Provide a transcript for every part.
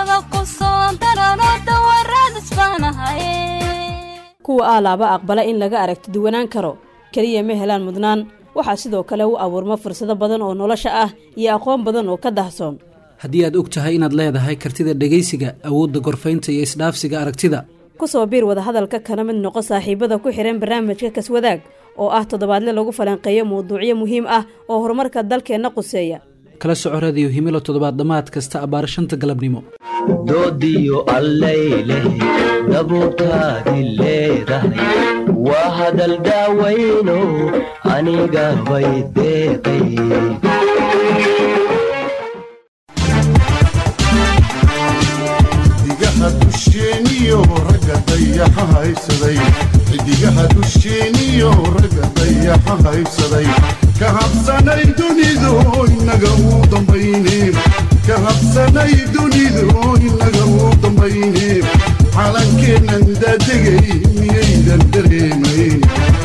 dayaga ku soo darano dawarradis baanahay kuwa aalaaba aqbala in laga aragti duwanaan karo keliya ma helaan mudnaan waxaa sidoo kale u abuurma fursado badan oo nolosha ah iyo aqoon badan oo ka dahsoon haddii aad og tahay inaad leedahay kartida dhegaysiga awoodda gorfaynta iyo isdhaafsiga aragtida ku soo biir wadahadalka kana mid noqo saaxiibada ku xidhan barnaamijka kaswadaag oo ah toddobaadle lagu falanqeeyo mawduucyo muhiim ah oo horumarka dalkeenna quseeya kala soco radiyo himilo toddobaad dhammaad kasta abbaar shanta galabnimo doodiyo allayleh dabuurtaadi leedahay waa hadal daawayno aniga bay deeqay xidigaha dusheeniyo ragga dayaxa haysaday xidigaha dusheeniyo ragga dayaxa haysaday ka habsanay dunidu inaga uu dambayne ka habsanay dunidu inaga uu dambayne calankeennan daadegay miyaydan dareemayn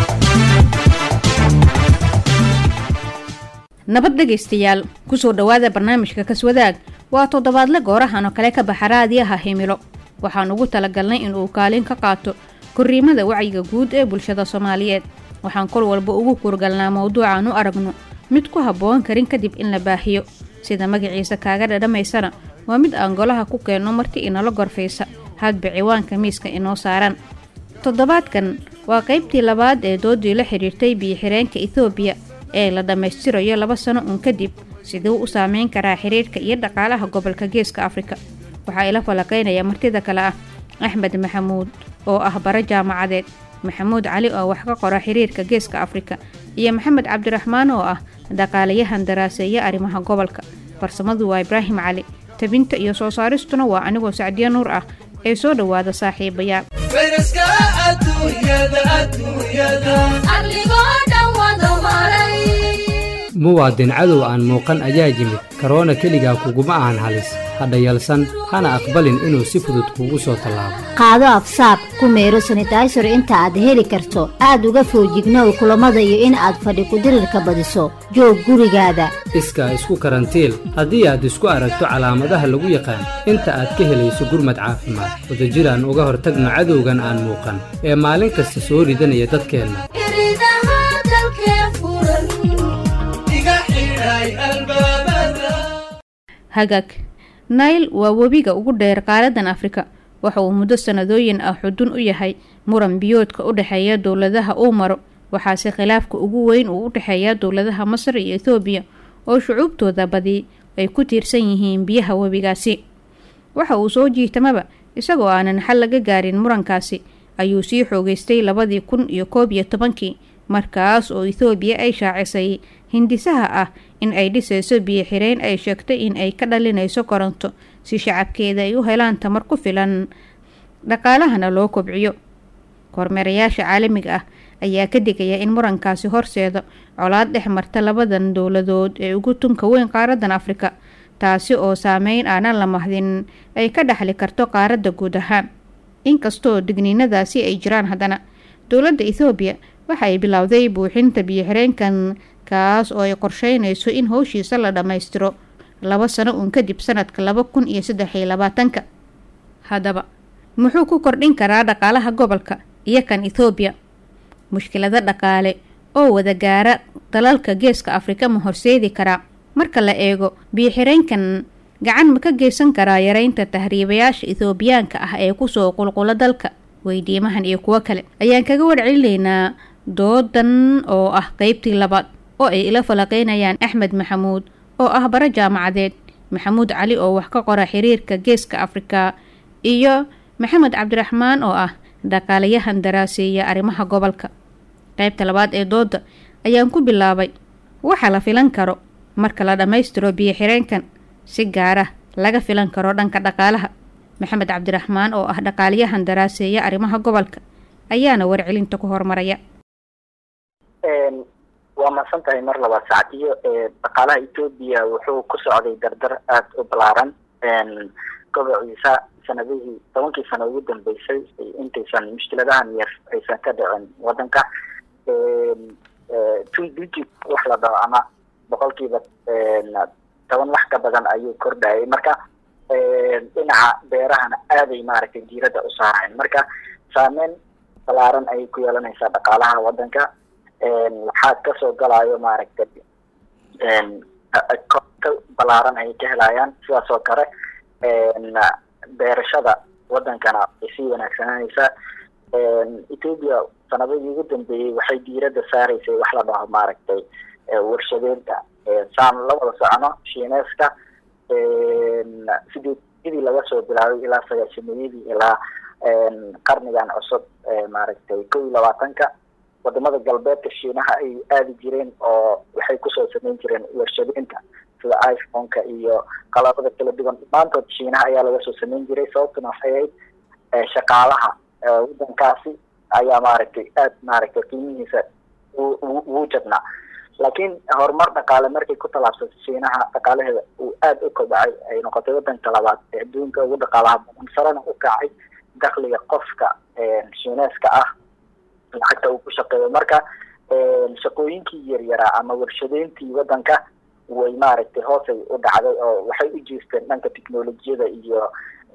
nabad dhegaystayaal kusoo dhowaada barnaamijka kaswadaag waa toddobaadle goorahan oo kale ka baxa raadiyaha himilo waxaan ugu talagalnay inuu kaalin ka qaato korriimada wacyiga guud ee bulshada soomaaliyeed waxaan kol walba ugu kurgalnaa mowduucaan u aragno mid ku habboon karin kadib in la baahiyo sida magaciisa kaaga dhadhamaysana waa mid aan golaha ku keenno marti inala gorfaysa hadba ciwaanka miiska inoo saaran toddobaadkan waa qaybtii labaad ee doodii la xidhiirtay biyo-xireenka etoobiya ee la dhammaystirayo laba sano uun kadib siduu u saameyn karaa xiriirka iyo dhaqaalaha gobolka geeska afrika waxaa ila falaqaynaya martida kale ah axmed maxamuud oo ah bara jaamacadeed maxamuud cali oo wax ka qora xiriirka geeska afrika iyo maxamed cabdiraxmaan oo ah dhaqaalayahan daraaseeya arrimaha gobolka farsamadu waa ibraahim cali tabinta iyo soo saaristuna waa anigoo sacdiyo nuur ah ee soo dhowaada saaxiibayaal muwaadin cadow aan muuqan ayaa yimid karoona keligaa kuguma ahan halis hadha yalsan hana aqbalin inuu si fudud kuugu soo tallaabo qaado afsaab ku meero sanitaysar inta aad heli karto aad uga foojignow kulammada iyo in aad fadhi kudirirka badiso joog gurigaada iskaa isku karantiil haddii aad isku aragto calaamadaha lagu yaqaan inta aad ka helayso gurmad caafimaad wadajiraan uga hortagno cadowgan aan muuqan ee maalin kasta soo ridanaya dadkeenna hagaag nail waa webiga ugu dheer qaaradan afrika waxa uu muddo sanadooyin ah xudun u yahay muran biyoodka u dhexeeya dowladaha uu maro waxaase khilaafka ugu weyn uu u dhexeeya dowladaha masar iyo ethoobiya oo shucuubtooda badi ay ku tiirsan yihiin biyaha webigaasi waxa uu soo jiitamaba isagoo aanan xal laga gaarin murankaasi ayuu sii xoogeystay labadii kun iyo koob iyo tobankii markaas oo ethoobiya ay shaacisay hindisaha ah in ay dhisayso biyo xireen ay sheegtay in ay ka dhalinayso koronto si shacabkeeda ay u helaan tamar ku filan dhaqaalahana loo kobciyo kormeerayaasha caalamiga ah ayaa ka digaya in murankaasi horseeda colaad dhex marta labadan dowladood ee ugu tunka weyn qaaradan afrika taasi oo saameyn aanan la mahdin ay ka dhexli karto qaaradda guud ahaan inkastoo digniinadaasi ay jiraan haddana dowladda ethoobiya waxa ay bilowday buuxinta biyo-xireenkan kaas oo ay qorsheynayso in howshiisa la dhammaystiro laba sano uun kadib sanadka laba kun iyo saddex iyo labaatanka haddaba muxuu ku kordhin karaa dhaqaalaha gobolka iyo kan ethoobiya mushkilado dhaqaale oo wada gaara dalalka geeska afrika ma horseedi karaa marka la eego biyo-xireenkan gacan ma ka geysan karaa yareynta tahriibayaasha ethoobiyaanka ah ee kusoo qulqulo dalka weydiimahan iyo kuwo kale ayaan kaga warcelinaynaa doodan oo ah qeybtii labaad oo ay ila falaqeynayaan axmed maxamuud oo ah bara jaamacadeed maxamuud cali oo wax ka qora xiriirka geeska afrika iyo maxamed cabdiraxmaan oo ah dhaqaalayahan daraaseeya arrimaha gobolka qaybta labaad ee dooda ayaan ku bilaabay waxa la filan karo marka la dhammaystiro biyo xireenkan si gaara laga filan karo dhanka dhaqaalaha maxamed cabdiraxmaan oo ah dhaqaaliyahan daraaseeya arrimaha gobolka ayaana warcelinta ku hormaraya waa mahadsan tahay mar labaad sacdiyo dhaqaalaha etoobiya wuxuu ku socday dardar aada u balaaran gobociisa sanadihii tobankii sano ugu dambeysay intaysan mushkiladahan yar aysan ka dhicin wadanka two digit wax la dhaho ama boqolkiiba toban wax ka badan ayuu kordhayay marka dhinaca beerahana aaday maaragtay diiradda u saarayan marka saameyn balaaran ayay ku yeelanaysaa dhaqaalaha waddanka waxaa kasoo galayo maaragtay ka balaaran ayay ka helayaan sidaas oo kale beerashada wadankana way sii wanaagsananaysaa ethoopia sanadadii ugu dambeeyey waxay diiradda saaraysay wax la dhaho maaragtay warshadeynta saan la wada socono shiineeska sidii sidii laga soo bilaabay ilaa sagaashameeyadii ilaa qarnigan cusub maaragtay kow iyo labaatanka wadamada galbeedka shiinaha ay aadi jireen oo waxay kusoo sameyn jireen warshadeynta sida iphone-ka iyo qalabada kala duwan dhammaantood shiinaha ayaa laga soo sameyn jiray sababtuna waxay ahayd shaqaalaha wadankaasi ayaa maaragtay aad maaragtay qiimihiisa ugu jabnaa laakiin horumar dhaqaale markay ku tallaabsatay shiinaha dhaqaalaheeda uu aada u kobacay ay noqotay wadanka labaad ee adduunka ugu dhaqaalaha badan sarena u kacay dakliga qofka shiineeska ah lacagta uu ku shaqeeyo marka shaqooyinkii yaryaraa ama warshadeyntii wadanka way maaragtay hoosay u dhacday oo waxay u jeesteen dhanka technolojiyada iyo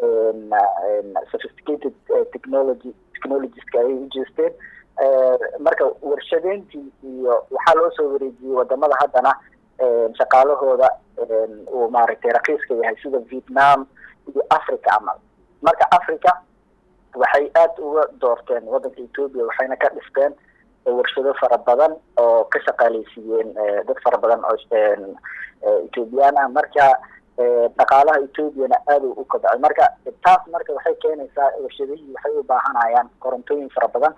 sophisticated technology technologieska ayay u jeesteen marka warshadeyntii iyo waxaa loo soo wareejiyey wadamada haddana shaqaalahooda uu maaragtay rakiiska yahay sida vietnam iyo africa camal marka africa waxay aad uga doorteen wadanka ethoopia waxayna ka dhisteen warshado fara badan oo ka shaqaaleysiiyeen dad fara badan oo ethoobiyan ah marka dhaqaalaha ethoobiana aad u kobcay marka taas marka waxay keenaysaa warshadihii waxay u baahanayaan korontooyin fara badan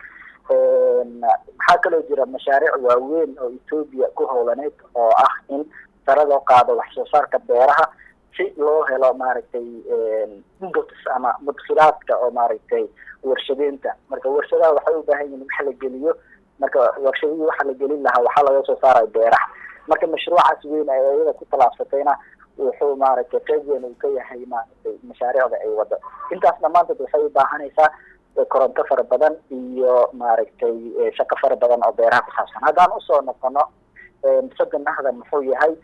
waxaa kaloo jira mashaariic waaweyn oo ethoopia ku howlaneyd oo ah in sare loo qaado wax soo saarka beeraha si loo helo maaragtay inputs ama mudkilaadka oo maaragtay warshadeynta marka warshadaha waxay u baahan yihin wax la geliyo marka warshadihii waxa la gelin lahaa waxaa laga soo saaraya beeraha marka mashruucaas weyn ay iyada ku tallaabsatayna wuxuu maaragtay qeyb weyn uu ka yahay maaragtay mashaariicda ay wado intaas dhammaantood waxay u baahanaysaa koronto fara badan iyo maaragtay shaqo fara badan oo beeraha ku saabsan haddaan usoo noqono sadanahda muxuu yahay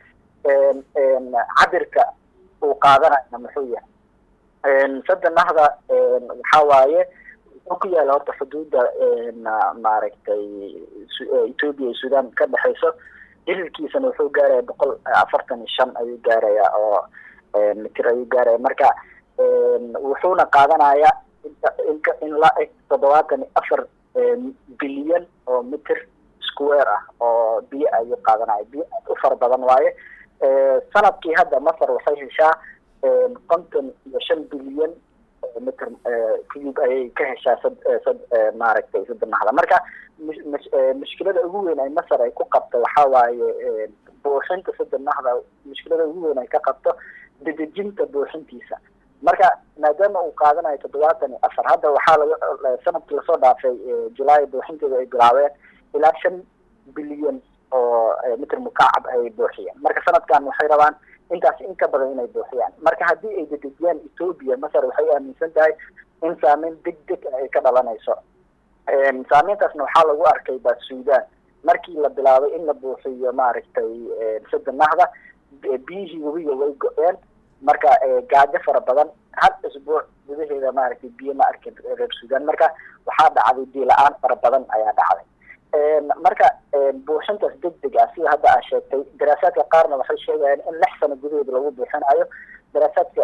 cabirka uu qaadanayna muxuu yahay sadanahda waxaa waaye wuxuu ku yaala horta xuduudda maaragtay ethoopia iyo sudan ka dhexeyso dhirirkiisana wuxuu gaaraya boqol afartan iyo shan ayuu gaaraya oo mitir ayuu gaaraya marka wuxuuna qaadanaya inka in la eg toddobaatan iyo afar bilyan oo mitir square ah oo biyo ayuu qaadanaya biyo aad u fara badan waaye sanadkii hadda masar waxay heshaa konton iyo shan bilyan mitr cube ayay ka heshaa sad sad maaragtay sadanahda marka mushkilada ugu weyn ay masar ay ku qabto waxaa waaye buuxinta sadanahda mushkilada ugu weyn ay ka qabto dedejinta buuxintiisa marka maadaama uu qaadanayo toddobaatan iyo afar hadda waxaa laga sanadkii lasoo dhaafay julaay buuxinteeda ay bilaabeen ilaa shan bilyan oo mitr mukacab ay buuxiyeen marka sanadkan waxay rabaan intaas in ka badan inay buuxiyaan marka haddii ay dedejiyaan ethoopia masar waxay aaminsan tahay in saameyn deg deg ay ka dhalanayso saameyntaasna waxaa lagu arkay ba sudan markii la bilaabay in la buuxiyo maaragtay sadanahda biyihii webiga way go-een marka gaajo fara badan hal isbuuc gudaheeda maaragtay biyo ma arkin reer sudan marka waxaa dhacday biyo la-aan fara badan ayaa dhacday marka buuxintaas deg deg ah sida hadda aa sheegtay daraasaadka qaarna waxay sheegayaan in lix sano gudaheeda lagu buuxinayo daraasaadka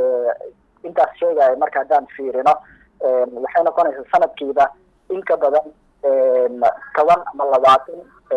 intaas sheegaya marka haddaan fiirino waxay noqonaysaa sanadkiiba in ka badan toban ama labaatan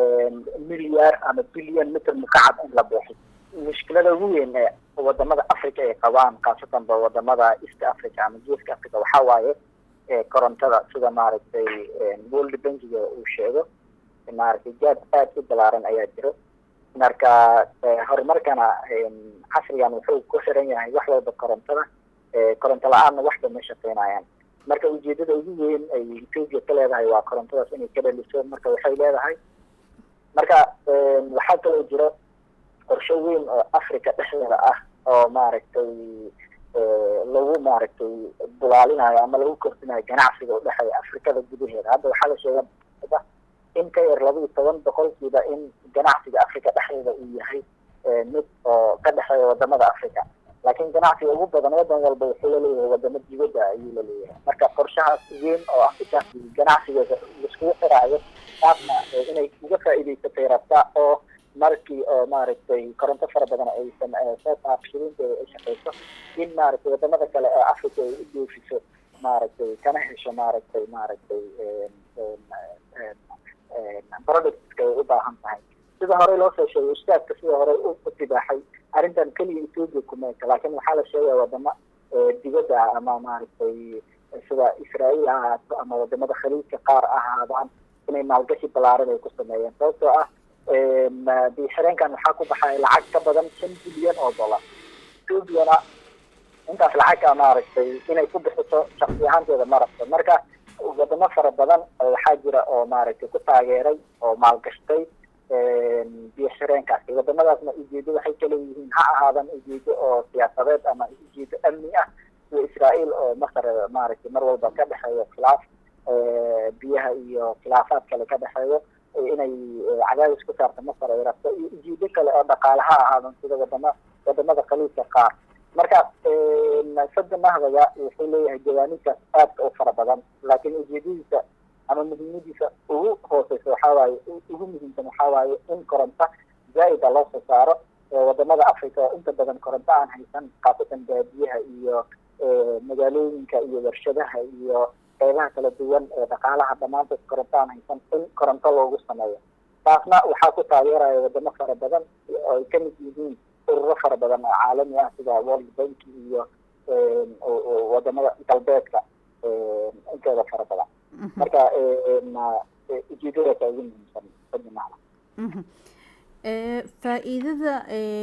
milyaar ama bilyan mitr mukacab in la buuxiyo mushkilada ugu weyn ee wadamada africa ay qabaan khaasatan ba wadamada east africa ama geeska africa waxaa waaye korontada sida maaragtay world bankiga uu sheego maaragtay jaad aad u balaaran ayaa jiro marka horumarkana casrigan wuxuu ku xiran yahay wax walba korontada koronto la-aanna waxba ma shaqeynayaan marka ujeedada ugu weyn ay ethoopia ka leedahay waa korontadaas inay ka dhaliso marka waxay leedahay marka waxaa kaloo jiro qorsho weyn oo africa dhexdeeda ah oo maaragtay lagu maaragtay bulaalinayo ama lagu kordhinayo ganacsiga udhexeeya afrikada gudaheeda hadda waxaa la sheega in ka yar laba iyo toban boqolkiiba in ganacsiga africa dhexdeeda uu yahay mid oo ka dhexeeya wadamada africa laakiin ganacsiga ugu badan wadan walba wuxuu laleeyahay wadamo dibadda ayuu laleeyahay marka qorshahaas weyn oo afrika ganacsigeeda laiskugu xiraayo taasna inay uga faa'iidaysatay rabta oo markii oo maaragtay koronto fara badan aysan soo saarto shirinteeda ay shaqeyso in maaragtay wadamada kale ee africa ay u doofiso maaragtay kana hesho maaragtay maaragtay productska ay u baahan tahay sida horey loo soo sheegay ustaadka sida horey u tibaaxay arrintan keliya ethoopia kumeeka laakiin waxaa la sheegaya wadamo dibadda ah ama maaragtay sida israael ha ahaato ama wadamada khaliijka qaar ahaadaan inay maalgashi balaaran ay ku sameeyeen sababtoo ah bixireenkan waxaa ku baxay lacag ka badan shan bilyan oo dollar ethoopiana intaas lacagka maaragtay inay ku bixiso shaksi ahaanteeda ma rabto marka wadamo fara badan waxaa jira oo maaragtay ku taageeray oo maalgashtay bixireenkaasi wadamadaasna ujeedo waxay kala yihiin ha ahaadan ujeedo oo siyaasadeed ama ujeedo amni ah sida israael oo masar maaragtay mar walba ka dhexeeyo khilaaf biyaha iyo khilaafaad kale ka dhexeeyo inay cadaadis ku saarto masar ay rabto iyo ujeedo kale oo dhaqaale ha ahaadan sida wadama wadamada khaliijka qaar marka sada mahdaga wuxuu leeyahay jawaaniidkaas aadka u fara badan laakiin ujeedadiisa ama muhiimadiisa ugu hooseysa waxaa waaye ugu muhiimsan waxaa waaye in koronto zaa-ida loo soo saaro wadamada africa oo inta badan koronto aan haysan khaasatan baadiyaha iyo magaalooyinka iyo warshadaha iyo qeybaha kala duwan ee dhaqaalaha dhammaantood koronto aan haysan in koronto loogu sameeyo taasna waxaa ku taageeraya wadamo fara badan oo ay kamid yihiin ururo fara badan oo caalami ah sida world bank iyo wadamada galbeedka inteeda fara badan marka ujeedadaasa ugu muhiimsan sadimacna faa-iidada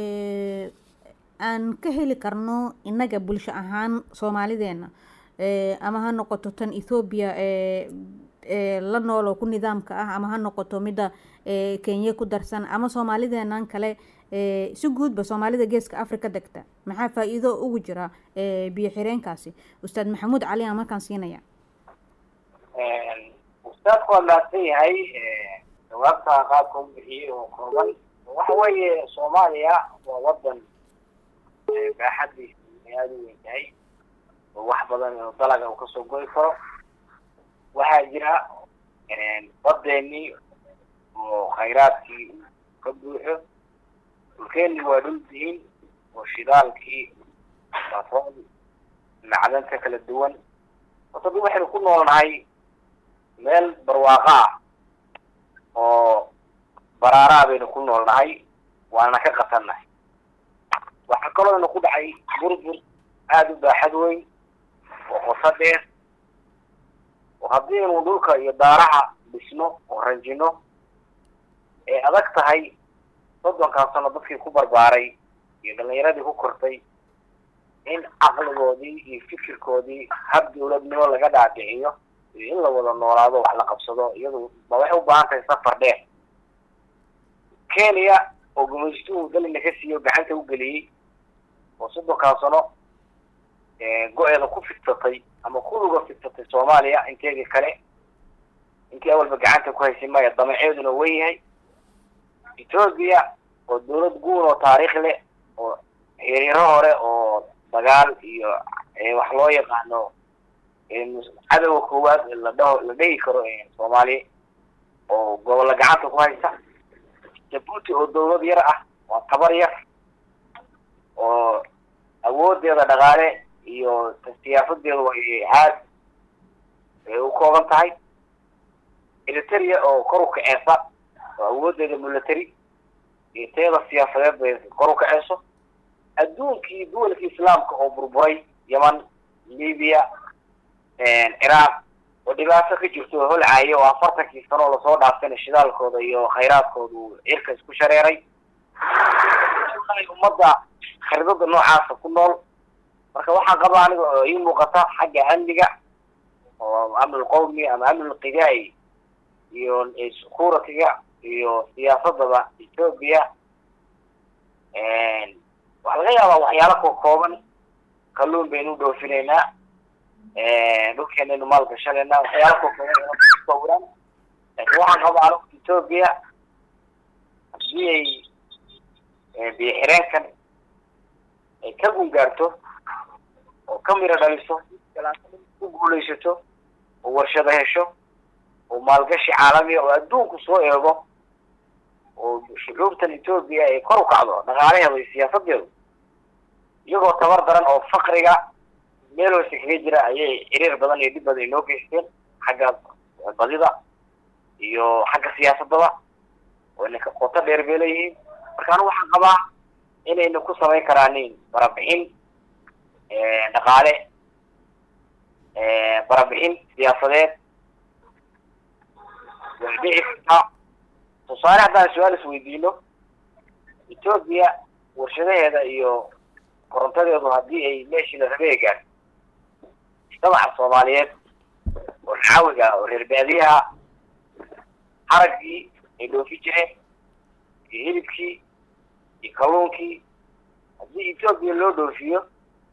aan ka heli karno innaga bulsho ahaan soomaalideena ama ha noqoto tan ethoobiya la nool oo ku nidaamka ah ama ha noqoto midda kenya ku darsan ama soomaalideenan kale si guudba soomaalida geeska africa degta maxaa faa-iido ugu jira biyo xireenkaasi ustaad maxamuud cali aan markaan siinaya ustaadku waa mahadsan yahay jawaabta qaabka u bixiyey oo kooban waxa weeye soomaaliya waa wadan baaxadiisa aada u weyn tahay oo wax badan oo dalaga uu kasoo goy karo waxaa jira badeenii oo khayraadkii ka buuxo dhulkeeni waa dhul diin oo shidaalkii batrool macdanta kala duwan horta dad waxaynu ku noolnahay meel barwaaqo ah oo baraaraa baynu ku noolnahay waana ka qatannahay waxaa kaloo ina ku dhacay burbur aada u baaxad weyn oo qoso dheer oo haddii aynu dhulka iyo daaraha dhisno oo ranjino ay adag tahay soddonkan sano dadkii ku barbaaray iyo dhalinyaradii ku kortay in caqligoodii iyo fikirkoodii hab dawladnimo laga dhaadhiciyo iyo in la wada noolaado wax la qabsado iyadu ba waxay u baahan tahay safar dheer kenya oo gumaystuhu dalina ka siiyo gacanta u geliyey oo soddonkan sano go-eeda ku fidsatay ama kuluga fidsatay soomaaliya inteedii kale intii awalba gacanta ku haysay maya damaceeduna wen yahay ethoobia oo dawlad guun oo taariikh leh oo xiriiro hore oo dagaal iyo wax loo yaqaano cadowga koowaad la dhaho la dhegi karo soomaaliya oo gobolla gacanta ku haysa jabuuti oo dawlad yar ah waa tabar yar oo awoodeeda dhaqaale iyo siyaasadeedu way aad ay u kooban tahay eriteria oo kor u kaceesa oo awoodeeda military iyo teeda siyaasadeed bay kor u kaceyso adduunkii duwalkii islaamka oo burburay yeman libiya ciraaq oo dhibaato ka jirto oo holcaayo oo afartankii sano oo lasoo dhaaftayna shidaalkooda iyo khayraadkooda uu cirka isku shareeray ummadda khariidada noocaasa ku nool marka waxaa qaba aniga oo ii muuqata xagga amniga oo amnil qowmi ama amnil qidaai iyo security-ga iyo siyaasadaba ethoobia waxaa laga yaabaa waxyaalo ko kooban kalluun baynu dhoofinaynaa dhulkeenaynu maal gashanaynaa waxyaalo ko kooban sawiraan laakiin waxaan qabaa anigu ethoobia haddii ay biyo xireenkan ay ka gungaarto oo ka miro dhaliso ku guulaysato oo warshado hesho oo maalgashi caalamiya oo adduunku soo eego oo shucuubtan etoobiya ay kor u kacdo dhaqaalaheeda iyo siyaasadeedu iyagoo tabar daran oo fakriga meel hoose kaga jira ayay ciriir badan iyo dhib badan inoo geysteen xagga badida iyo xagga siyaasadaba oo inaka qoto dheer bay leeyihiin marka anigu waxaan qabaa inayna ku samayn karaanin barabixin dhaqaale barabixin siyaasadeed way dhici kartaa tusaale haddaan su-aal isweydiino etoobiya warshadaheeda iyo korontadeedu haddii ay meeshii la rabay ay gaarto mujtamaca soomaaliyeed oo xaawiga oo reer baadiyaha haraggii ay dhoofi jireen iyo hilibkii iyo kalluunkii haddii etoobiya loo dhoofiyo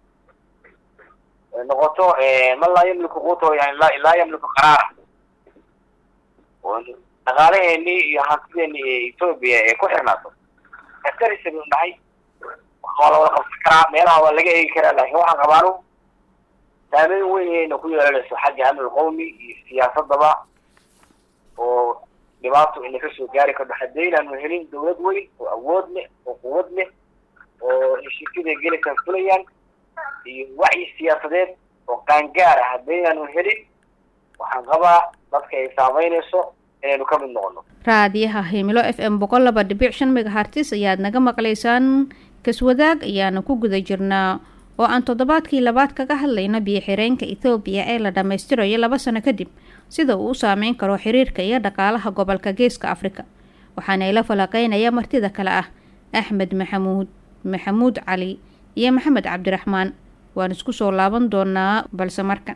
ay noqoto man laa yamliku quuto yani laa laa yamliku qaraara oo dhaqaalaheenii iyo hantideenii ee etoobiya ee ku xirnaato askarisa buu dhahay waa la wada qabsan karaa meelaha waa laga eegi karaa laakiin waxaan qabaanu saameyn weyn ayayna ku yeelanayso xagga amni qowmi iyo siyaasadaba oo dhibaato ina kasoo gaari karto haddaynaanu helin dawlad weyn oo awood leh oo quwad leh oo heshiisyada gelikan fulayaan iyo wacyi siyaasadeed oo qaangaar ah haddaynaanu helin waxaan qabaa dadka ay saameynayso inaynu ka mid noqono raadiyaha himilo f m boqol laba dhibic shan megahartis ayaad naga maqlaysaan kaswadaag ayaana ku guda jirnaa oo aan toddobaadkii labaad kaga hadlayno biyo-xireenka ethoobiya ee la dhammaystirayo laba sano kadib sida uu u saameyn karo xiriirka iyo dhaqaalaha gobolka geeska afrika waxaana ila falaqeynaya martida kale ah axmed maxamuud maxamuud cali iyo maxamed cabdiraxmaan waan isku soo laaban doonaa balse marka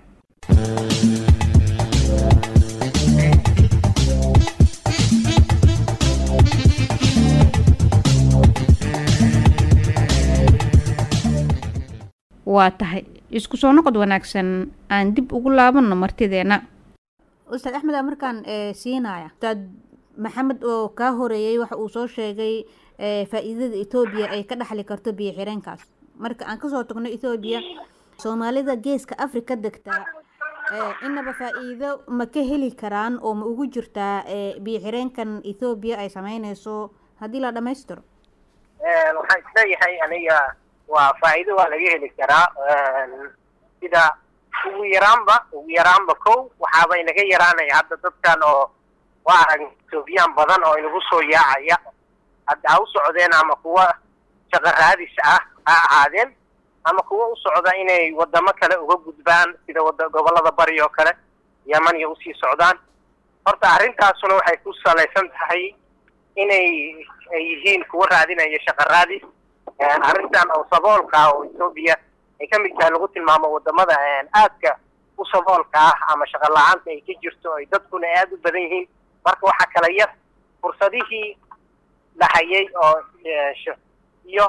waa tahay isku soo noqod wanaagsan aan dib ugu laabanno martideena ustaad axmed aa markaan siinaya ustaad maxamed oo kaa horeeyey waxa uu soo sheegay faa-iidada etoobiya ay ka dhexli karto biyo xireenkaas marka aan kasoo tagno ethoobiya soomaalida geeska afrika degtaa inaba faa-iido ma ka heli karaan oo ma ugu jirtaa biyo xireenkan ethoobiya ay sameyneyso haddii la dhammaystiro waxaan isleeyahay aniga waa faa'iido waa laga heli karaa sida ugu yaraanba ugu yaraanba kow waxaaba inaga yaraanaya hadda dadkan oo waa arag etoobiyaan badan oo inagu soo yaacaya hadda ha u socdeen ama kuwa shaqo raadis ah ha ahaadeen ama kuwa u socda inay wadamo kale uga gudbaan sida wada gobollada bari oo kale yamaniya usii socdaan horta arrintaasuna waxay ku salaysan tahay inay ay yihiin kuwa raadinaya shaqo raadis arrintan oo saboolka ah oo etoobiya ay ka mid tahay lagu tilmaamo wadamada aadka u saboolka ah ama shaqo la-aanta ay ka jirto ay dadkuna aada u badan yihiin marka waxaa kala yar fursadihii la hayay oo iyo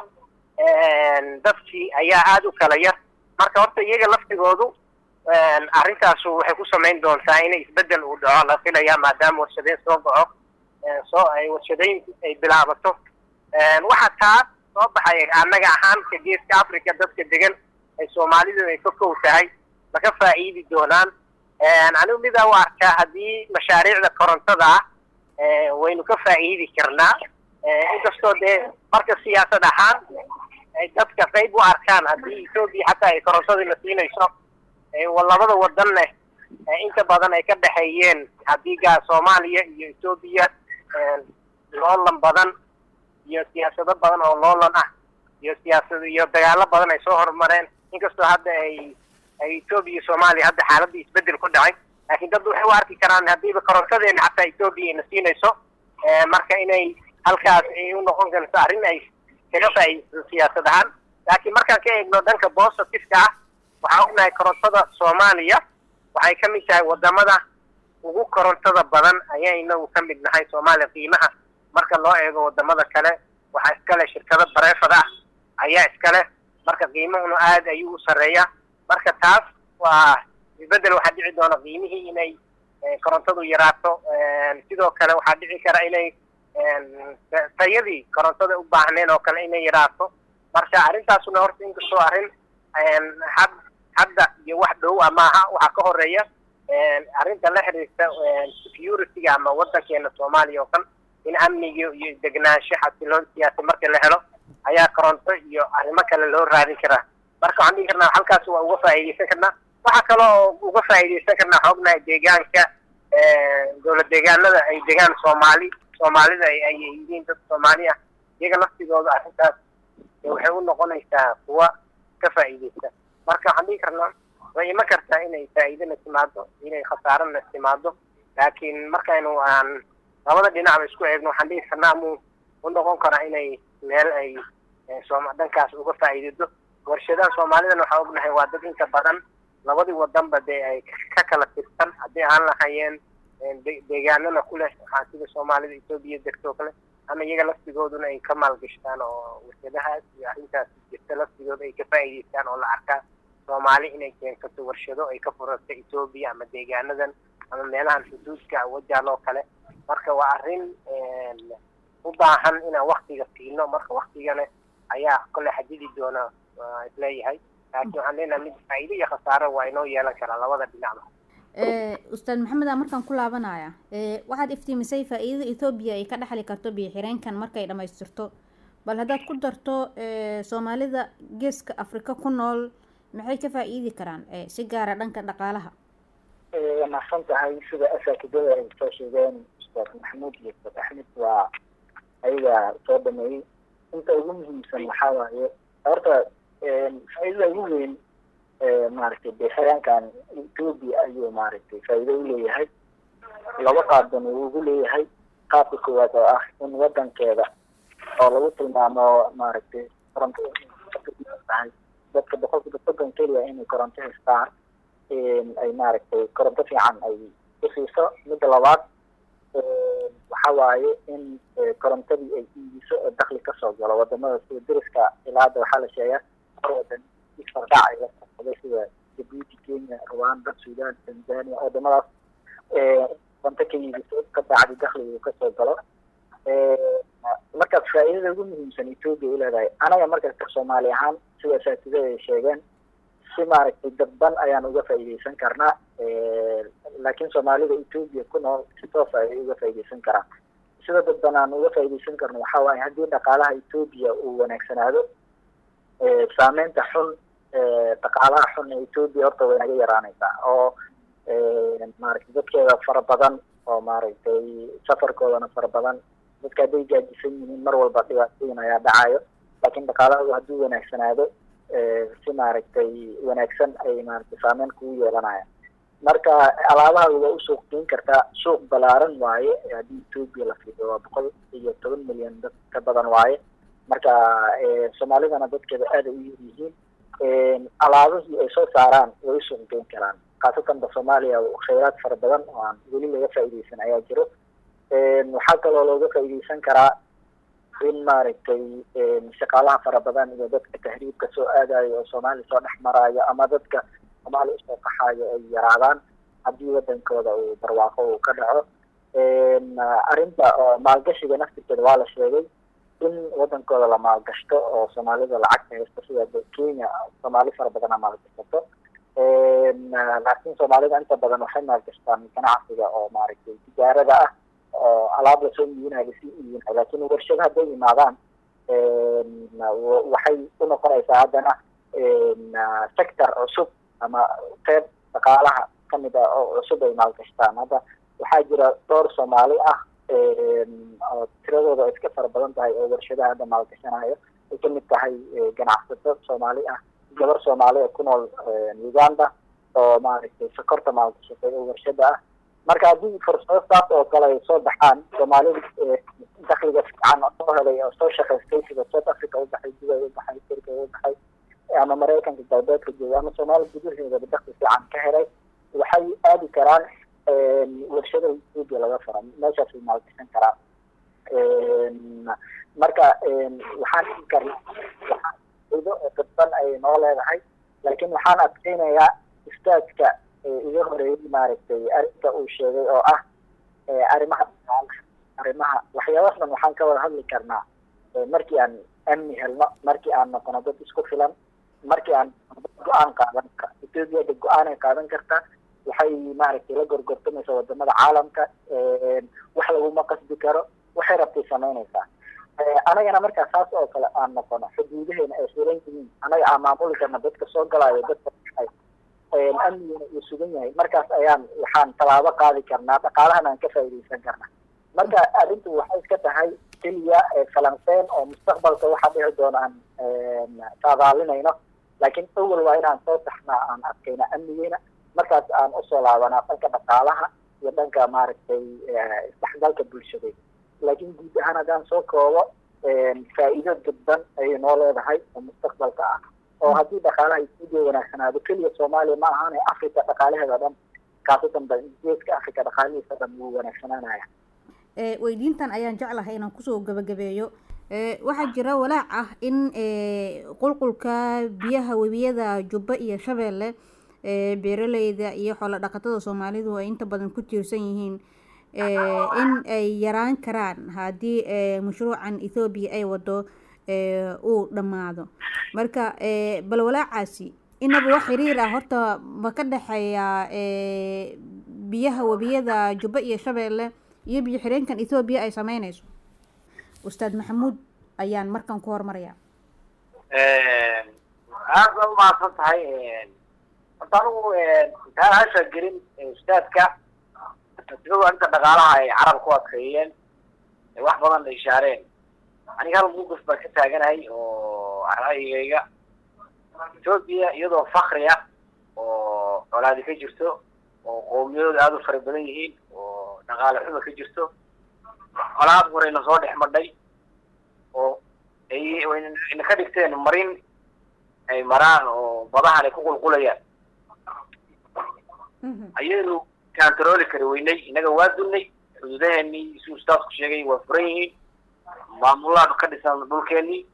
dadkii ayaa aada u kala yar marka horta iyaga laftigoodu arrintaasu waxay ku samayn doontaa inay isbeddel uu dhaco la filaya maadaama warshadeyn soo goco soo ay warshadeyn ay bilaabato waxaa taas soo baxay annaga ahaan ka geeska africa dadka degan ay soomaalidu ay ka kow tahay laga faa'iidi doonaan anigu midaa u arkaa haddii mashaariicda korontada ah waynu ka faa'iidi karnaa inkastoo dee marka siyaasad ahaan ay dadka qayb u arkaan haddii etoobiya xataa ay korontadii la siinayso labada wadanne inta badan ay ka dhexeeyeen haddii gaa soomaaliya iyo etoobiya loolan badan iyo siyaasado badan oo loolan ah iyo siyaasad iyo dagaalo badan ay soo horumareen inkastoo hadda ay ay etoobiya iyo soomaaliya hadda xaaladii isbedel ku dhacay laakiin dad waxay u arki karaan haddiiba korontadeena xataa etoobiya ina siinayso marka inay halkaas ay u noqon karto arrin ay kaga faa'iidayso siyaasad ahaan laakiin markaan ka eegno dhanka positiveka ah waxaan ognahay korontada soomaaliya waxay ka mid tahay wadamada ugu korontada badan ayaa inagu ka mid nahay soomaaliya qiimaha marka loo eego wadamada kale waxaa iskale shirkado bareefad ah ayaa iskale marka qiimahuna aada ayuu u sarreeya marka taas waa isbeddel waxaa dhici doona qiimihii inay korontadu yaraato sidoo kale waxaa dhici kara inay tayadii korontada u baahneen oo kale inay yaraato marka arrintaasuna horta inkastoo arrin had hadda iyo wax dhow a maaha waxaa ka horeeya arrinta la xiriirta security-ga ama waddankeena soomaaliya oo kan in amniga iyo degnaansho xasiloon siyaasi marka la helo ayaa koronto iyo arrimo kale loo raadin karaa marka waxaan dhihi karnaa halkaas waa uga faa'iidaysan karnaa waxaa kale oo uga faa'iidaysan karnaa xoognahay deegaanka dowlad deegaanada ay degaan soomaali soomaalida ay yihiin dad soomaali ah iyaga laftigooda arrintaas waxay u noqonaysaa kuwa ka faa'iidaysta marka waxaan dhihi karnaa way iman kartaa inay faa'iidana timaado inay khasaarana timaado laakiin markaynu aan labada dhinacba isku eegno waxaan dhihi karnaa mu u noqon karaa inay meel ay sooma dhankaas uga faa'iidado warshadaha soomaalidana waxaa ognahay waa dad inta badan labadii wadanba dee ay ka kala tirsan haddii aan lahayeen deegaanana ku leh waxaa sida soomaalida etoobiya degto o kale ama iyaga laftigooduna ay ka maalgashtaan oo warshadahaas iyo arrintaas jirta laftigooda ay ka faa'iidaystaan oo la arkaa soomaali inay keensato warshado ay ka furato etoobiya ama deegaanadan ama meelahan xuduudka wajaaloo kale marka waa arrin u baahan inaan waktiga siino marka waktigana ayaa kole xadidi doona isleeyahay laakiin waxaan leenahay mid faa'iido iyo khasaaro waa inoo yeelan karaa labada dhinacba ustaad maxamed aa markaan ku laabanaya waxaad iftiimisay faa-iidada ethoobiya ay ka dhexli karto biyo xireenkan markay dhamaystirto bal haddaad ku darto soomaalida geeska afrika ku nool maxay ka faa-iidi karaan si gaara dhanka dhaqaalaha waa mahadsan tahay sida asaakidada ay soo sheegeen ustaad maxamuud iyo ustaad axmed waa ayaga soo dhameeyey inta ugu muhiimsan waxaa waaye horta faa-iidada ugu weyn maaragtay dee xiraankan ethoobia ayuu maaragtay faa'iido u leeyahay laba qaabdan uu ugu leeyahay qaabka koowaad oo ah in wadankeeda oo lagu tilmaamo maaragtay koronto tahay dadka boqolkiiba soddon keliya inay koronto haystaan ay maaragtay koronto fiican ay ku siiso midda labaad waxa waaye in korontadii ay iibiso oo dakli kasoo galo wadamada sida deriska ilaa hadda waxaa la sheegaa hor wadan isfardhac ay la socday sida jabuuti kenya rwanda sudan tanzania wadamadaas koronto ka iibiso ka bacdi dakliga uu kasoo galo markaas faa'iidada ugu muhiimsan ethoobia u leedahay anaga markasta soomaali ahaan sida asaatidada ay sheegeen si maaragtay dadban ayaan uga faa'iidaysan karnaa laakiin soomaalida ethoobia ku nool si toosa ayay uga faa'iidaysan karaan sida dadban aan uga faa'iidaysan karno waxaa waaye haddii dhaqaalaha ethoobia uu wanaagsanaado saameynta xun dhaqaalaha xun ee ethoobia horta way naga yaraanaysaa oo maaragtay dadkeeda fara badan oo maaragtay safarkoodana fara badan dadka hadday gaajisan yihiin mar walba dhibaatooyin ayaa dhacayo laakiin dhaqaalahoodu hadduu wanaagsanaado si maaragtay wanaagsan ay maaragtay saameyn kugu yeelanayaan marka alaabaha waa u suuq geyn kartaa suuq balaaran waaye haddii ethoobia la fiido waa boqol iyo toban milyan dad ka badan waaye marka soomaalidana dadkeeda aada u yar yihiin alaabihii ay soo saaraan way u suuq geyn karaan khaasatan ba soomaaliya khayraad fara badan oo aan weli laga faa'iidaysan ayaa jiro waxaa kaloo looga faa'iidaysan karaa in maaragtay shaqaalaha fara badan iyo dadka tahriibka soo aadayo oo soomaaliya soo dhex maraayo ama dadka soomaaliya usoo qaxaayo ay yaraadaan haddii wadankooda uu barwaaqo uu ka dhaco arrinta oo maalgashiga naftirkeeda waa la sheegay in wadankooda la maalgashto oo soomaalida lacagta haysto sida kenya soomaali fara badana maalgashato laakiin soomaalida inta badan waxay maalgashtaan ganacsiga oo maaragtay tijaarada ah oo alaab lasoo iibinayo lasii iibinayo laakiin warshado hadday imaadaan waxay u noqonaysaa haddana sector cusub ama qeyb dhaqaalaha kamid ah oo cusub ay maalgashtaan hadda waxaa jira dhowr soomaali ah oo tiradooda iska fara badan tahay oo warshadaha hadda maalgashanayo ay kamid tahay ganacsato soomaali ah gabar soomaali oo ku nool uganda oo maaragtay sokorta maalgashatay oo warshada ah marka haddii fursado saas oo kale ay soo baxaan soomaalida dakliga fiican soo helay oo soo shaqaystay sida south africa u baxay dubay u baxay turkiga u baxay ama maraykanka galbeedka jooga ama soomaaliya gudaheedaba dakli fiican ka helay waxay aadi karaan warshada ethoobia laga fura meeshaasay maalgashan karaan marka waxaan dhigi karna waxaan oo dadban ay noo leedahay laakiin waxaan adkeynayaa istaajka iga horeeyey maaragtay arrinta uu sheegay oo ah arrimaha arrimaha waxyaabaas dhan waxaan ka wada hadli karnaa markii aan amni helno markii aan noqono dad isku filan markii aan go-aan qaadan kara etoobiya de go-aanay qaadan kartaa waxay maaragtay la gorgortamaysa wadamada caalamka wax laguma qasbi karo waxay rabtay samaynaysaa anagana markaa saas oo kale aan noqono xuduudaheena ay furan yihiin anaga aan maamuli karna dadka soo galaayo dadka amnigana uu sugan yahay markaas ayaan waxaan tallaabo qaadi karnaa dhaqaalahan aan ka faa'iidaysan karna marka arrintu waxay iska tahay keliya falanqeen oo mustaqbalka waxa dhici doona aan saadaalinayno laakiin awal waa inaan soo taxnaa aan adkayna amnigeena markaas aan usoo laabanaa dhanka dhaqaalaha iyo dhanka maaragtay isdhexgalka bulshadeed laakiin guud ahaan haddaan soo koobo faa'iido dadban ayay noo leedahay oo mustaqbalka ah oo haddii dhaqaalaha etoobiya wanaagsanaado keliya soomaaliya ma ahaan africa dhaqaalaheeda dhan kaasatan ba geeska africa dhaqaalihiisa dhan wuu wanaagsanaanaya weydiintan ayaan jeclahay inaan kusoo gabagabeeyo waxaa jira walaac ah in qulqulka biyaha webiyada jubba iyo shabeelle beeraleyda iyo xoolo dhaqatada soomaalidu ay inta badan ku tiirsan yihiin in ay yaraan karaan haddii mashruucan ethoobiya ay wado uu dhammaado marka bal walaacaasi inaba wax xiriir ah horta ma ka dhexeeya biyaha webiyada jubba iyo shabeelle iyo biyo xireenkan ethoobiya ay sameynayso ustaad maxamuud ayaan markan ku hormarayaa aad baa umahadsan tahay horta anigu intaan hasha gelin ustaadka isagoo inta dhaqaalaha ay carab ku adkeeyeen wax badan ay ishaareen aniga hal mugaf baan ka taaganahay oo ra'yigayga etoobiya iyadoo fakri ah oo colaadi ka jirto oo qowmiyadooda aada u fara badan yihiin oo dhaqaale xuba ka jirto colaad horeyna soo dhex madhay oo ay wayna ka dhigteen marin ay maraan oo badahan ay ku qulqulayaan ayaynu kantarooli kari weynay innaga waa dunnay xuduudaheenii si ustaadku sheegay waa furan yihiin maamulaha ka dhisan dhulkeenii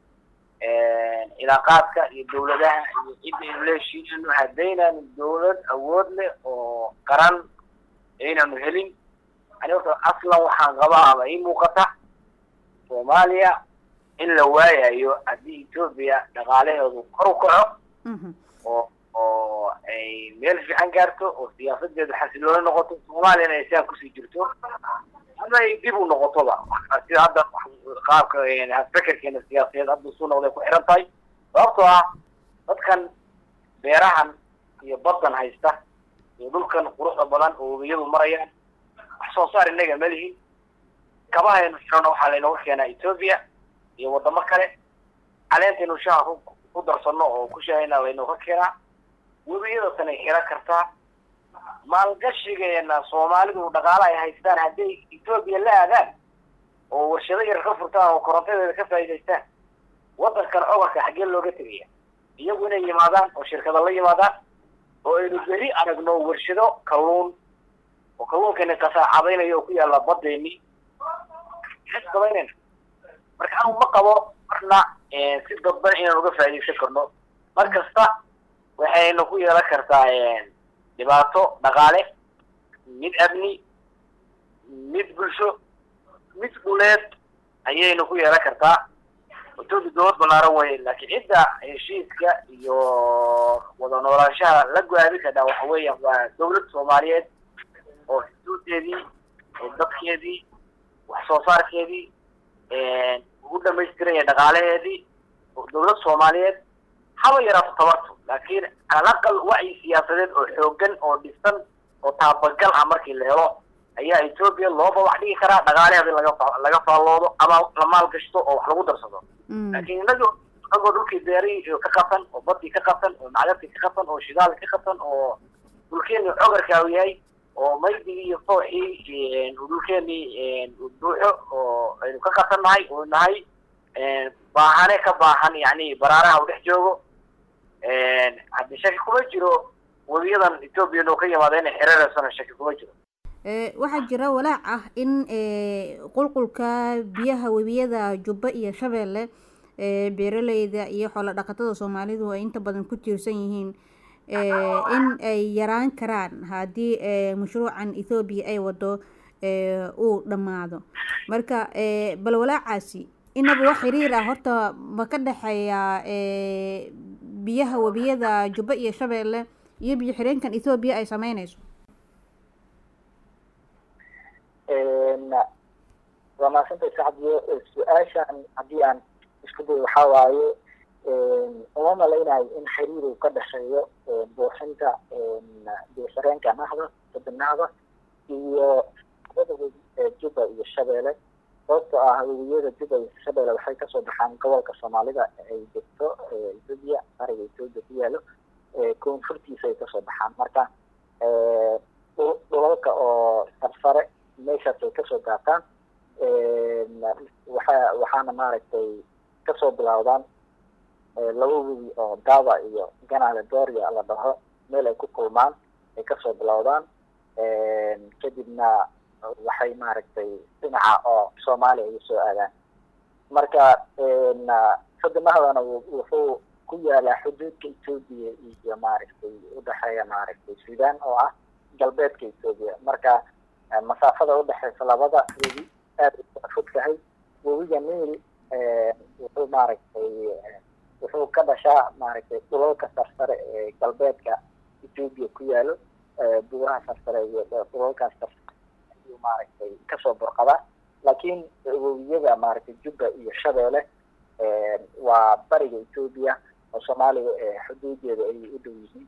cilaaqaadka iyo dawladaha iyo cidda aynu leeshiinayno haddaynanu dawlad awood leh oo qaran aynanu helin ani horta aslan waxaan qabaa ama ii muuqata soomaaliya in la waayayo haddii etoobiya dhaqaalaheedu kor u kaco oo oo ay meel fiican gaarto oo siyaasadeedu xasilooni noqoto soomaaliyana ay siaan kusii jirto ama ay dib u noqotoba sida hadda qaabka fekerkeena siyaasadeed hadda suu noqday ku xiran tahay sababtoo ah dadkan beerahan iyo baddan haysta iyo dhulkan quruxda badan oo webiyadu marayaan wax soo saar innaga ma lihin kabahaynu xirana waxaa laynooga keenaa etoobiya iyo waddamo kale caleentaynu shaha ku ku darsano oo ku shahayna laynooga keenaa webiyada tan ay xiran kartaa maalgashigeena soomaalidu dhaqaala ay haystaan hadday etoobiya la aadaan oo warshado yar ka furtaan oo korontadeeda ka faa'iidaystaan waddankan cogarka xaggee looga tegaya iyagu inay yimaadaan oo shirkada la yimaadaan oo aynu beri aragno warshado kalluun oo kalluunkani qasaacadaynayo oo ku yaalla baddeeni sabaynayna marka anu ma qabo marna si dadban inaan uga faa'iidaysan karno mar kasta waxaynu ku yeelan kartaa dhibaato dhaqaale mid amni mid bulsho mid dhuleed ayaynu ku yeelan kartaa etoobiya dowlad ballaaran weye laakiin cidda heshiiska iyo wada noolaanshaha la go-aami kadhaa waxa weeya waa dawlad soomaaliyeed oo xuduudeedii dadkeedii wax soo saarkeedii ugu dhamaystiranya dhaqaalaheedii dawlad soomaaliyeed haba yaraato tabarto laakiin calaqal wacyi siyaasadeed oo xoogan oo dhisan oo taabagal ah markii la helo ayaa etoobiya loo babax dhigi karaa dhaqaalaheeda in laga laga faalloodo ama la maalgashto oo wax lagu darsado laakiin inagoo inagoo dhulkii beerii ka qabsan oo badii ka qabsan oo macdadkii ka qabsan oo shidaal ka qabsan oo dhulkeeni cogarka u yahay oo maydigii iyo fooxii dhulkeeni buuxo oo aynu ka qabsan nahay oo nahay baahane ka baahan yani baraaraha u dhex joogo haddi shaki kuma jiro webiyadan etoobiya noo ka yimaada inay xiriireysana shaki kuma jiro waxaa jira walaac ah in qulqulka biyaha webiyada jubba iyo shabeelle beeraleyda iyo xoolo dhaqatada soomaalidu ay inta badan ku tiirsan yihiin in ay yaraan karaan haddii mashruucan ethoobiya ay wado uu dhammaado marka bal walaacaasi inaba wax xiriir ah horta ma ka dhexeeya biyaha webiyada jubba iyo shabeelle iyo biyo xireenkan ethoobiya ay sameyneyso waa maasantay sacdiyo su-aashan haddii aan isku dayo waxaa waaye uma malaynayo in xiriir uu ka dhexeeyo buuxinta biyoxireenka nahda badda nahda iyo labada webi ee juba iyo shabeelle sababtoo ah webiyada juba iyo shabeelle waxay kasoo baxaan gobolka soomaalida ay degto ethoobia ariga ethoobia ku yaalo koonfurtiisa ay kasoo baxaan marka dhulalka oo sarsare meeshaas ay kasoo daataan waxa waxaana maaragtay kasoo bilowdaan laba webi oo dava iyo ganale doria la dhaho meel ay ku kulmaan ay kasoo bilowdaan kadibna waxay maaragtay dhinaca oo soomaaliya ay soo aadaan marka sadamahdana wuxuu ku yaalaa xuduudka ethoobia iyo maaragtay udhexeeya maaragtay sudan oo ah galbeedka ethoobia marka masaafada udhexeysa labada webi aad u fudkahay webiga niil wuxuu maaragtay wuxuu ka dhashaa maaragtay dhulalka sarsare ee galbeedka ethoobia ku yaalo buuraha sarsare iyo dhulalkaas sarsare ayuu maaragtay kasoo burqadaa laakiin webiyada maaragtay jubba iyo shabeelle waa bariga ethoobia oo soomaaliya xuduudeeda ay u dhow yihiin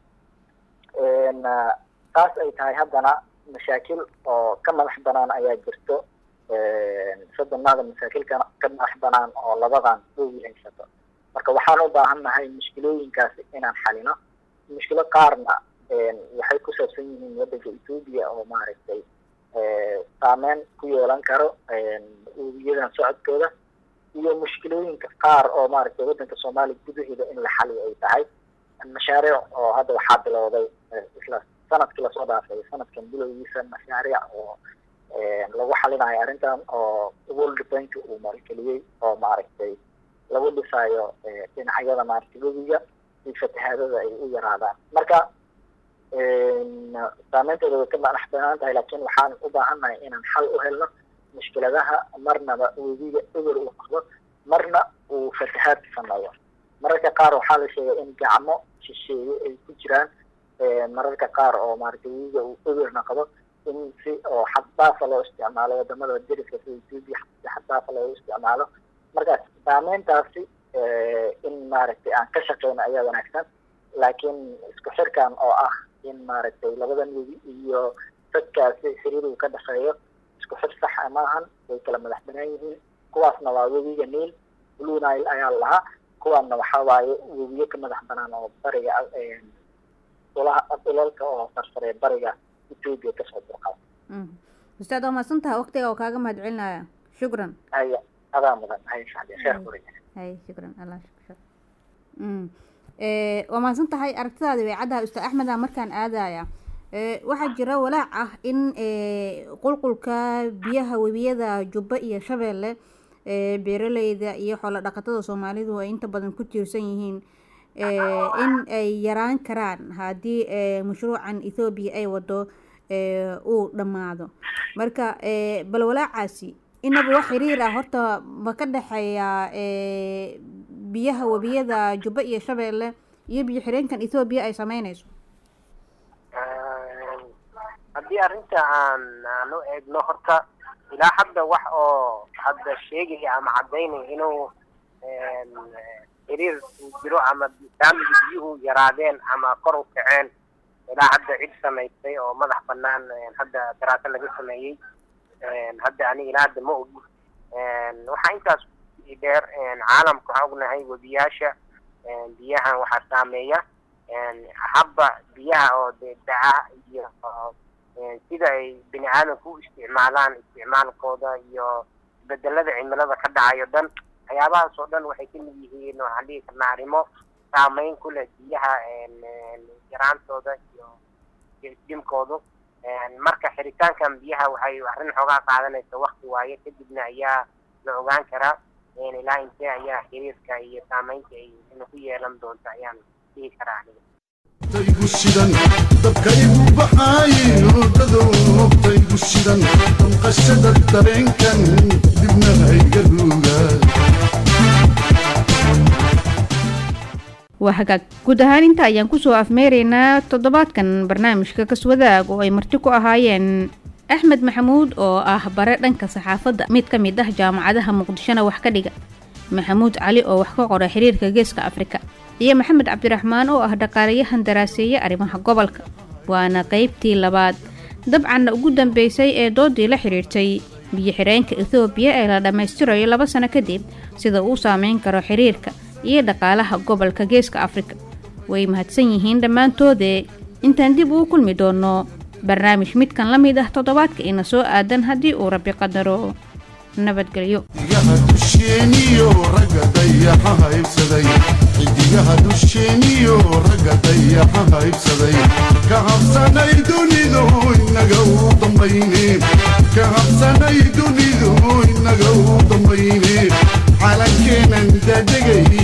taas ay tahay haddana mashaakil oo ka madax banaan ayaa jirto sodonaada mashaakilka ka madax banaan oo labadan dhowi haysato marka waxaan u baahan nahay mushkilooyinkaasi inaan xalino mushkilo qaarna waxay ku saabsan yihiin waddanka ethoobia oo maaragtay saameyn ku yeelan karo webiyadan socodkooda iyo mushkilooyinka qaar oo maaragtay waddanka soomaaliya gudaheeda in la xaliyo ay tahay mashaariic oo hadda waxaa bilowday isla sanadkii lasoo dhaafay sanadkan bilowgiisa mashaariic oo lagu xalinayo arrintan oo world bank uu maalgeliyey oo maaragtay lagu dhisayo dhinacyada maaragtay webiga si fatahaadada ay u yaraadaan marka saameynteeda way ka madax banaan tahay laakiin waxaan u baahannahay inaan xal u helno mushkiladaha marnaba webiga eber uu qabo marna uu fatahaad sameeyo mararka qaar waxaa la sheegay in gacmo shisheeye ay ku jiraan mararka qaar oo maaragtay webiga uu eberna qabo in si oo xaddaafa loo isticmaalo wadamada deriska sida ethoobia si xaddaafa loogu isticmaalo markaas saameyntaasi in maaragtay aan ka shaqeyno ayaa wanaagsan laakiin isku xirkan oo ah in maaragtay labadan webi iyo dadkaasi xiriir uu ka dhexeeyo isku xir saxa maahan way kala madax banaan yihiin kuwaasna waa webiga niil blue nile ayaa lahaa kuwaanna waxaa waaye webiyo ka madax banaan oo bariga dhulaha dhulalka oo sarsare bariga ethoobia kasoo burqada ustaad waa mahadsantaha waqtiga oo kaaga mahad celinaya shukran haya adaa mudan haya shacbi sheekh buriga hay shukran allah shukr waa mahadsan tahay aragtidaadi way caddaha ustaad axmeda markaan aadaya waxaa jira walaac ah in qulqulka biyaha webiyada jubba iyo shabeelle beeraleyda iyo xoolo dhaqatada soomaalidu ay inta badan ku tiirsan yihiin in ay yaraan karaan haddii mashruucan ethoobiya ay wado uu dhammaado marka bal walaacaasi inaba wax xiriir ah horta ma ka dhexeeya biyaha webiyada jubba iyo shabeelle iyo biyo xireenkan ethoobiya ay sameyneyso haddii arrinta aan aan u eegno horta ilaa hadda wax oo hadda sheegaya ama caddaynaya inuu xiriir uu jiro ama saamiga biyuhu yaraadeen ama kor u kaceen ilaa hadda cid samaysay oo madax banaan hadda daraaso laga sameeyey hadda ani ilaa hadda ma ogi waxaa intaas dheer caalamka waxaan ognahay webiyaasha biyahan waxaa saameeya habba biyaha oo de daca iyo sida ay bini aadamku u isticmaalaan isticmaalkooda iyo isbedelada cimilada ka dhacayo dhan waxyaabahaas oo dhan waxay kamid yihiin waxaan dhihi karnaa arrimo saameyn ku leh biyaha yaraantooda iyo jimkoodu marka xiritaankan biyaha waxay arrin xoogaa qaadanaysa wakti waaye kadibna ayaa la ogaan karaa ilaa intee ayaa xiriirka iyo saameynta ay ku yeelan doonto ayaan dhihi karaa aniga taygu shidan dabkaygu baxaaye hurdado taygu shidan damqashada dareenkan dibna hayga ruuga waa hagaag guud ahaan inta ayaan kusoo afmeeraynaa toddobaadkan barnaamijka kaswadaag oo ay marti ku ahaayeen axmed maxamuud oo ah bare dhanka saxaafadda mid ka mid ah jaamacadaha muqdishona wax ka dhiga maxamuud cali oo wax ka qora xiriirka geeska afrika iyo maxamed cabdiraxmaan oo ah dhaqaalayahan daraaseeye arrimaha gobolka waana qaybtii labaad dabcanna ugu dambeysay ee doodii la xidhiirtay biyo-xireenka ethoobiya ee la dhammaystirayo laba sano kadib sida uu saameyn karo xiriirka iyo dhaqaalaha gobolka geeska afrika way mahadsan yihiin dhammaantoodee intaan dib uu kulmi doono barnaamij midkan la mid ah toddobaadka ina soo aadan haddii uu rabbi qadaro nabadgelyo xidigaha dusheeniyo ragga dayaxa haybsaday xidigaha dusheeniyo ragga dayaxa haybsaday ka habsanay dunidu inaga u dambayne ka habsanay dunidu inaga u dambayne calankeenan dadegay